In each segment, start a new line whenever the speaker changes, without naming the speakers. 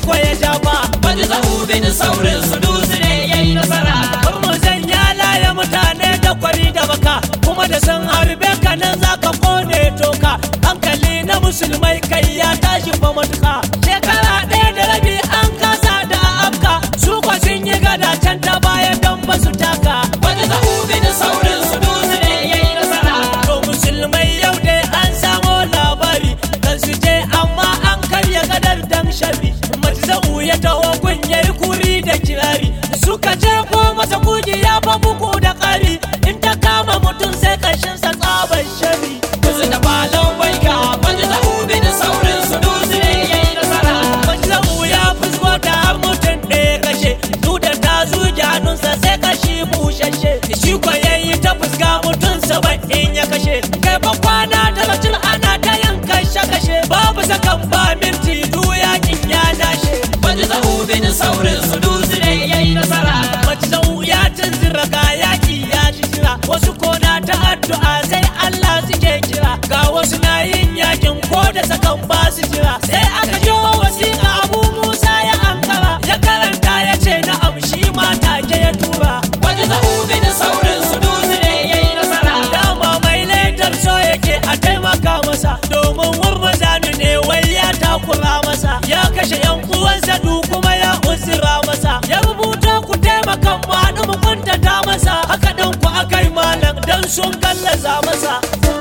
ko ya ja ba
Wani zahu bin saurin su dusu ne ya yi nasara.
Murmuzan ya laye mutane da kwari da baka kuma da sun harbe ka nan za ka kone toka hankali na musulmai kai ya tashi fa matuka shekara ɗaya da rabi an kasa da afka su kwa sun yi gada can ta bayan don ba su taka
Wani zahu bin saurin su dusu ne ya yi nasara.
to musulmai yau dai an samo labari kan su je amma an karya gadar dan shabi matza'u ya taho gun yayi kuri da kirari suka je ko masa kuji ya fa buku da ƙari in ta kama mutum sai ƙarshen sa tsaban shari
Kusa da balon baika. Wani zahu bin saurin su dusu ne ya yi nasara.
matza'u ya fusgo da har mutum ɗaya kashe duda ta zuge hannunsa sai kashi bushashe shi ko yayi ta fuska mutum saba'in ya kashe kai fa kwana talatin ana ta yin kashe kashe babu sakan ba minti du yakin ya dashe
Wani zahu bin saurin su dusu ne ya yi nasara.
matza'u ya tunzura ga yaki ya ji jira wasu kona ta addu'a sai Allah suke kira ga wasu na yin yakin ko da sakan ba su jira sai aka jo wasiƙa Abu Musa ya ankara ya karanta ya ce na amshi ma take ya tura
Wani zahu bin saurin su dusu ne ya yi nasara.
dama mai laidar so yake a taimaka masa domin murmuzanu ne wai ya takura masa ya kashe yan uwansa du kuma ya uzura masa ya rubuta ku taimaka mu haɗu mu kuntata masa haka ɗin ku akai malam dan sun gallaza masa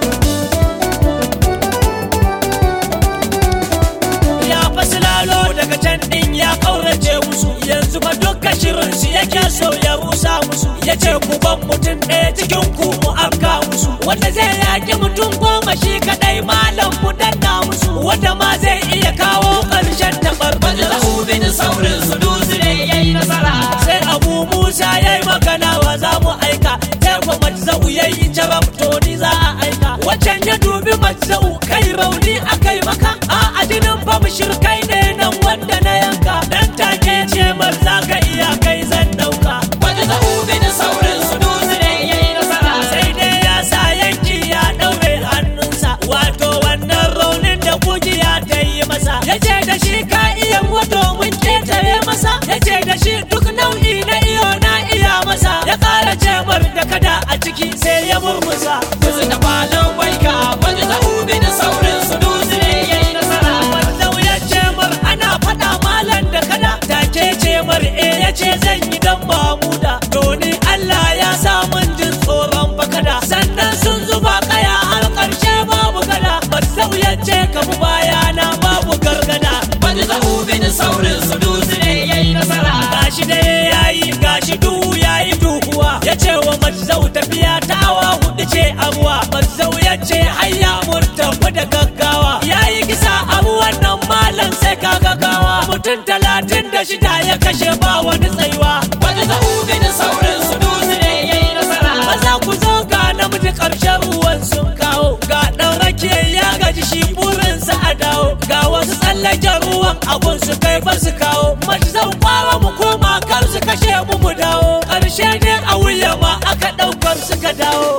ya fasilalo daga can din ya kaurace musu yanzu fa dukkan shirin su yake so ya rusa musu ya ce ku ban mutum ɗaya cikin ku mu afka musu wanda zai yaki mutum goma shi kadai malam mu danna musu wanda ma zai iya kawo ƙarshen
Wani
taɓarɓar
zahu bin saurin su dusu ne ya yi nasara.
sai abu musa ya yi magana wa za mu aika sai kuma matzau ya yi carab to ni za a aika wacan ya dubi matzau kai rauni aka yi maka a adinin fa shirkai ne nan wanda na yanka dan take ce mar za ka iya kai zan dauka
Wani zahu bin saurin su dusu ne ya yi nasara.
sai dai ya sa yanki ya daure hannunsa wato wannan raunin da kujiya ta yi masa ya ce da shi ka iya wato mun ketare masa ya ce da shi duk nau'i na iyo na iya masa ya kara cemar da kada a ciki sai ya murmusa
Kusa da balon baika. Wani zahu bin saurin su dusu ne ya yi nasara.
Wallau ya cemar ana faɗa malam da kada take cemar e ya ce zan yi dan mamuda doni Allah ya sa mun jin tsoron bakada sannan sun zuba kaya har ƙarshe babu gada Wallau ya ce ka mu bayana babu gargada
Wani zahu bin saurin su dusu ne ya yi nasara.
gashi da yayi gashi duhu yayi duhuwa ya ce wa mazzau tafiya ta awa hudu ce abuwa mazzau ya ce hayya murtafi da gaggawa yayi kisa abu wannan malam sai ka gaggawa mutum talatin da shida ya kashe ba wani tsayuwa
Wani zahu bin saurin su dusu ne ya yi nasara.
maza ku zo ga namiji karshen ruwan sun kawo ga ɗan rake ya gaji shi burinsa a dawo ga wasu tsallaken ruwan abun su kai ba su kawo mace zan fara mu koma kar su kashe mu mu dawo ƙarshe ne a wuya ma aka ɗaukar suka dawo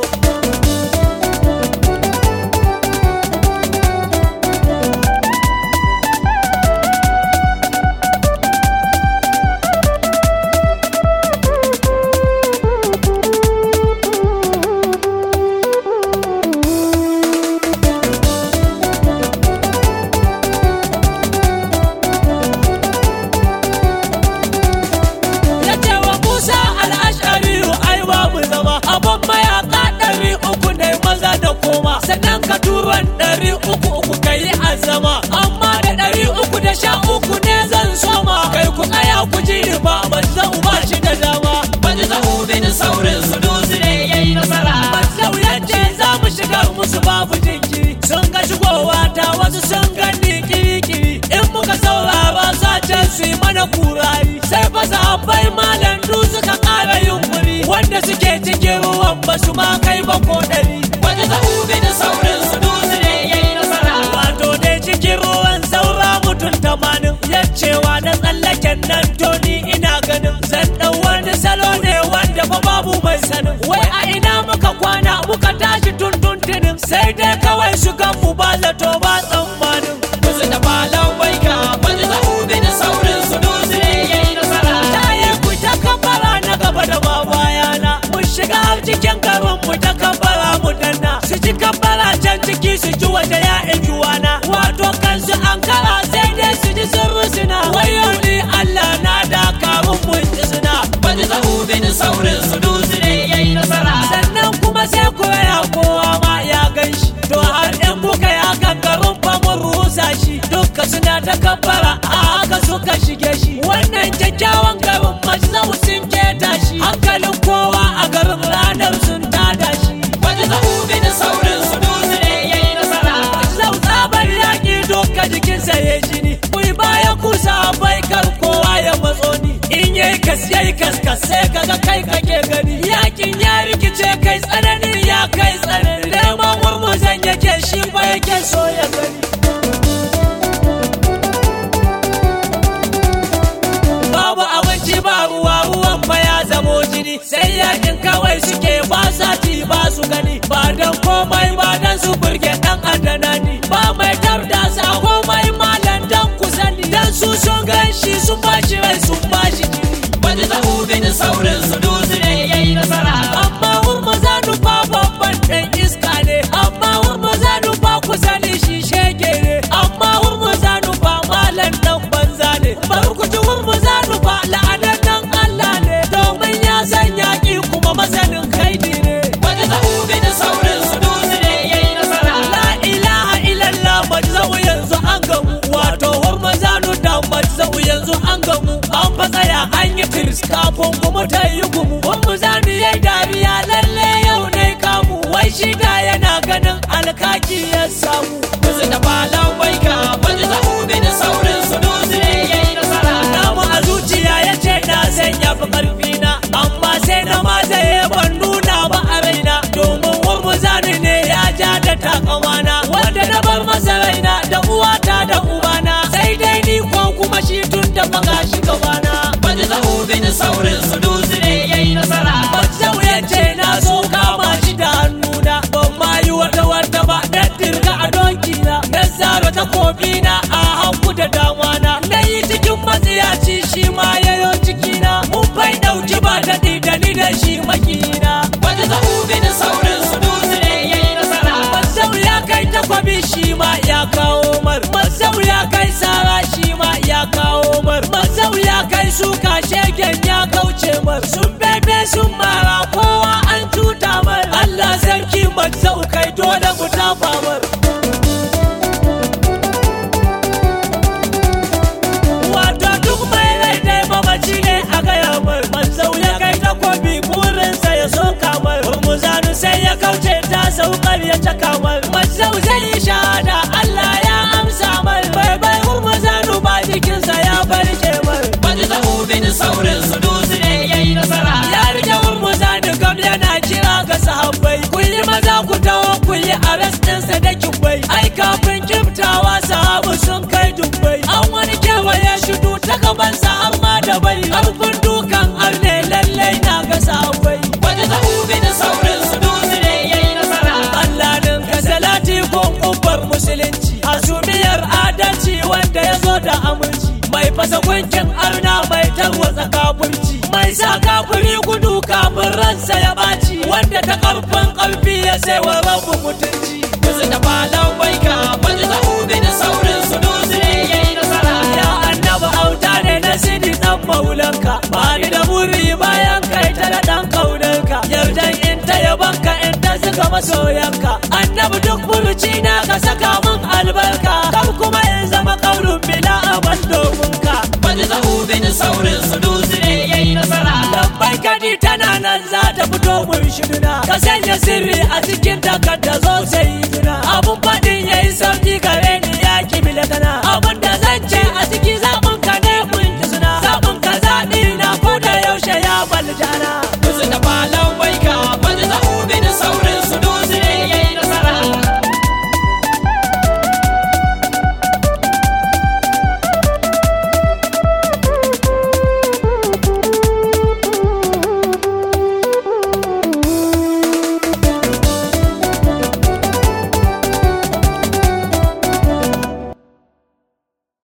ya ce wa Musa al'ashari ai babu zama abin mayaka ɗari uku ne maza da koma sannan ka turan ɗari uku uku ka yi azama amma da ɗari uku da sha uku ne zan soma kai ku tsaya ku ji ni ba manzan ba shi da dama
Wani zahu bin saurin su dusu ne ya yi nasara.
Manzau ya ce za mu shigar musu babu jinkiri sun ga shigowa ta wasu sun gani kiri-kiri in muka saurara sace su yi mana kurari sai fa sahabbai malam du suka ƙara yunkuri wanda suke cikin ruwan ba su ma kai ba ko ɗari
Wani zahu bin saurin su dusu ne ya yi nasara.
wato dai cikin ruwan saura mutum tamanin ya cewa na tsallaken nan to ni ina ganin zan ɗau wani salo ne wanda fa babu mai sanin wai a ina muka kwana muka tashi tuntuntunin sai dai kawai su gan mu ba zato ba tsammanin
Kusa da balon baika. Wani zahu bin saurin
wannan kyakkyawan garin majzau sun keta shi hankalin kowa a garin ranar sun tada shi
Wata zaɓu bin saurin su dutse ne ya yi nasara.
Zau tsabar yaƙi doka jikinsa ya jini Kui baya kusa bai kar kowa ya matso ni In yayi kas yayi kas kas sai kaga kai kake gani Yakin ya rikice kai tsananin ya kai tsanani Neman murmuzan yake shi ba yake so ya gani Babu abinci ba ruwa ruwan ba ya zamo jini Sai yakin kawai suke ba sa ci ba su gani Ba dan komai ba dan su burge dan adana ni Ba mai tarda sa komai malan dan ku sani Dan su sun gan shi sun ba shi rai sun ba shi jini
Wata zaɓu bin saurin su dutse ne ya yi nasara.
Amma hurma za nufa babban ɗan iska ne Amma hurma za nufa ku sani shi shege ne Amma hurma za nufa malan ɗan banza ne Bar ku ji hurma za nufa la'anar ɗan Allah ne Domin ya san yaƙi kuma masanin kaidi ne
Wata zaɓu bin saurin su dutse ne ya yi nasara.
La ilaha illallah majzau yanzu an gamu Wato hurma za nu da majzau yanzu an gamu An fa tsaya an yi tiris kafin kuma ta yi gumu Hurma za nu yi dariya lalle yau ne kamu Wai shi da yana ganin alkaki ya samu
Wasu da falon baika. Wata zaɓu bin saurin su dutse ne ya yi nasara.
Namu a zuciya ya ce na san ya fi ƙarfi na Amma sai na mazaye ban nuna ba a raina Domin wurmuzani ne ya ja da takamana Wanda na bar masa raina da uwata da ubana Sai dai ni ko kuma shi tun da maka shi gabana
Wata zaɓu bin saurin su dutse ne ya yi nasara.
Bazau ya ce na so kama shi da hannuna Ban ma yi wata wata ba na dirga a donki na Na zara takobi na a hagu da dama na Na yi cikin matsiyaci shi ma yayo cikina Mun bai ɗauki ba daɗi da ni da shi makina
Wata zaɓu bin saurin su dutse ne ya yi nasara.
Bazau ya kai takwabi shi ma ya kawo mar Bazau ya kai sara shi ma ya kawo mar Bazau ya kai suka shegen ya kauce mar Sun bebe sun mara kowa an tuta mar Allah sarki mazau kai dole mu tafa mar Wato duk mai rai dai mamaci ne a gaya mar Mazau ya kai takobi burinsa ya so kamar Muzanu sai ya kauce ta saukar ya caka mar Mazau zai yi shahada Allah ya amsa mar Bai bai Muzanu ba jikinsa ya barke mar
Wata zaɓu bin saurin su dutse ne ya yi nasara.
Ya rike Muzanu kam yana kira ga sahabbai Ku yi maza ku taho ku yi arrest ɗinsa da kibbai Ai kafin kiftawa sahabu sun kai dubbai An wani kewaye shudu ta gabansa har ma da bai Ƙarfin dukan arne lallai na ga sahabbai
Wata zaɓu bin saurin su dutse ne ya yi nasara.
Allah din ka salati gun kubbar musulunci Hasumiyar adalci wanda ya zo da aminci Mai fasa gunkin arna mai tarwatsa kafirci Mai sa kafiri gudu kafin ransa ya ɓaci Wanda ta ƙarfin ƙarfi ya sai wa rabu mutunci
Wasu da falon baika. Wata zaɓu bin saurin su dutse ne ya yi nasara.
Ya annabi auta ne na sidi dan maulanka Ba ni da buri bayan kai ta da dan kaunarka Yardan in ta yabanka in ta zuga masoyanka Annabi duk buruci na ka saka min albarka Kar kuma in zama kaurin bila amal domin ka
Wata zaɓu bin saurin su dutse ne ya yi nasara.
Lambai kadi tana nan za ta fito mun shirina Ka sanya sirri a cikin takarda zo sai